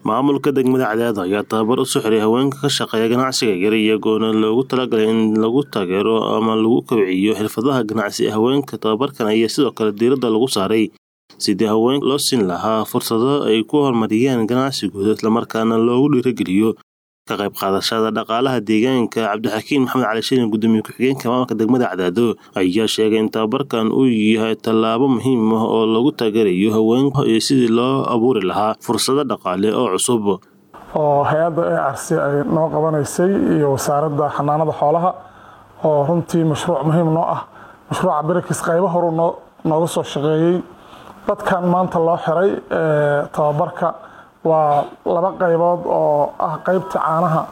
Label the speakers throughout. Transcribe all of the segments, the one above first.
Speaker 1: maamulka degmada cadaado ayaa tababar u soo xiray haweenka ka shaqeeya ganacsiga yar iyagoona loogu talagalay in lagu taageero ama lagu kobciyo xirfadaha ganacsi ee haweenka tababarkan ayaa sidoo kale diiradda lagu saaray sidii haweenka loo siin lahaa fursado ay ku horumariyaan ganacsigooda islamarkaana loogu dhiirageliyo ka qayb qaadashada dhaqaalaha deegaanka cabdixakiin maxamed cali shirin gudoomiye ku-xigeenka maamulka degmada cadaado ayaa sheegay in tababarkan uu yahay tallaabo muhiim ah oo lagu taageerayo haweenka iyo sidii loo abuuri lahaa fursado dhaqaale oo cusub
Speaker 2: oo hay-adda e r c ay noo qabanaysay iyo wasaaradda xanaanada xoolaha oo runtii mashruuc muhiim noo ah mashruuca berekis qaybo horu nooga soo shaqeeyey dadkan maanta loo xiray tababarka waa laba qaybood oo ah qaybtii caanaha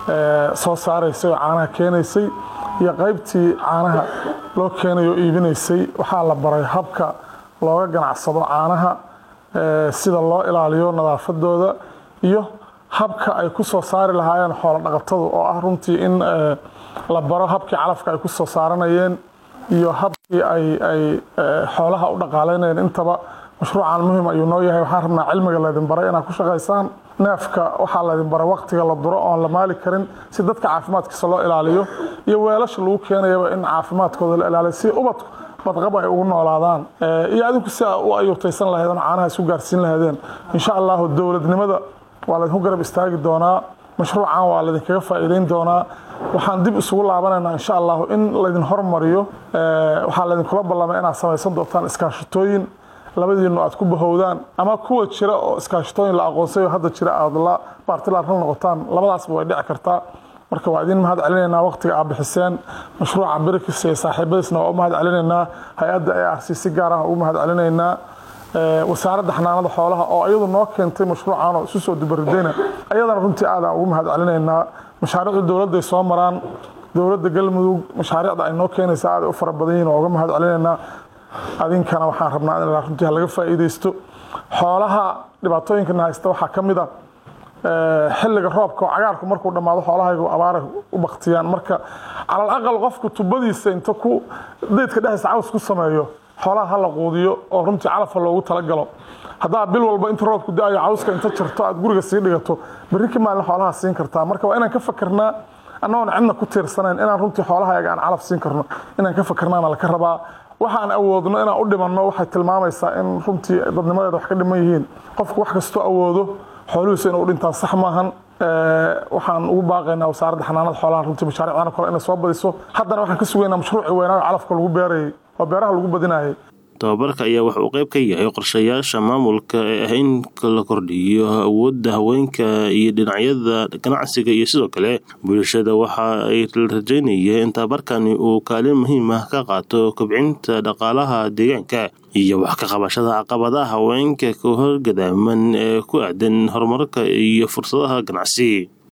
Speaker 2: soo saaraysay oo caanaha keenaysay iyo qaybtii caanaha loo keenayo iibinaysay waxaa la baray habka looga ganacsado caanaha sida loo ilaaliyo nadaafadooda iyo habka ay ku soo saari lahaayeen xoolo dhaqatadu oo ah runtii in la baro habkii calafka ay ku soo saaranayeen iyo habkii ay xoolaha u dhaqaaleynayeen intaba mashruucan muhiim ayuu noo yahay waxaan rabnaa cilmiga laydin baray inaad ku shaqaysaan neefka waxaa laydin baray waqtiga la duro oon la maali karin si dadka caafimaadkiisa loo ilaaliyo iyo weelasha lagu keenayaba in caafimaadkooda la ilaaliyo si ubadku badqab ay ugu noolaadaan iyo adinku si a u ayuutaysan lahaydeen caanaha isu gaarsiin lahaydeen insha allahu dowladnimada waa laydinku garab istaagi doonaa mashruucan waa laydinkaga faa'iideyn doonaa waxaan dib isugu laabanaynaa insha allahu in laydin hormariyo waxaa laydinkula ballamay inaad samaysan doontaan iskaashatooyin labadiinu aad ku bahowdaan ama kuwa jira oo iskaashatooyin la aqoonsayo hadda jira aad la baartilaan la noqotaan labadaasba way dhici kartaa marka waa idin mahad celinaynaa waqtiga aad bixiseen mashruuca berikis iyo saaxiibadiisna waa u mahad celinaynaa hay-adda e r c si gaar ah ugu mahad celinaynaa wasaaradda xanaanada xoolaha oo iyadu noo keentay mashruucan oo isu soo dubaridayna ayadana runtii aadaan ugu mahad celinaynaa mashaariicda dowladday soo maraan dowladda galmudug mashaariicda ay noo keenaysa aaday u fara badan yihin waa uga mahad celinaynaa adinkana waxaan rabnaa in runtii laga faa'iidaysto xoolaha dhibaatooyinkana haysta waxaa ka mid a xilliga roobka oo cagaarku markuu dhammaado xoolahaygu abaaray u baktiyaan marka calal aqal qofku tubadiisa inta ku daydka dhexdiisa caws ku sameeyo xoolaha ha la quudiyo oo runtii calafka loogu talagalo haddaa bil walba inta roobku da-ayo cawska inta jarto aad guriga sii dhigato berri ka maalin xoolaha siin kartaa marka waa inaan ka fakernaa annagoon cidna ku tiirsanayn inaan runtii xoolahayaga aan calaf siin karno inaan ka fakernaana laka rabaa waxaan awoodno inaan u dhimanno waxay tilmaamaysaa in runtii dadnimadeeda wax ka dhiman yihiin qofku wax kastoo awoodo xoolihiisa inuu dhintaan sax maahan waxaan ugu baaqaynaa wasaaradda xanaanada xoolaha runtii mashaariicdana kale inay soo badiso haddana waxaan ka sugaynaa mashruucii weynaayo calafka lagu beerayay oo beeraha lagu badinayay
Speaker 1: tababarka ayaa wuxuu qayb ka yahay qorshayaasha maamulka ee ah in la kordhiyo awoodda haweenka iyo dhinacyada ganacsiga iyo sidoo kale bulshada waxa ay rajeynayeen in tababarkani uu kaalin muhiim ah ka qaato kobcinta dhaqaalaha deegaanka iyo wax ka qabashada caqabadaha haweenka ka horgadaaman ee ku aadan horumarka iyo fursadaha ganacsi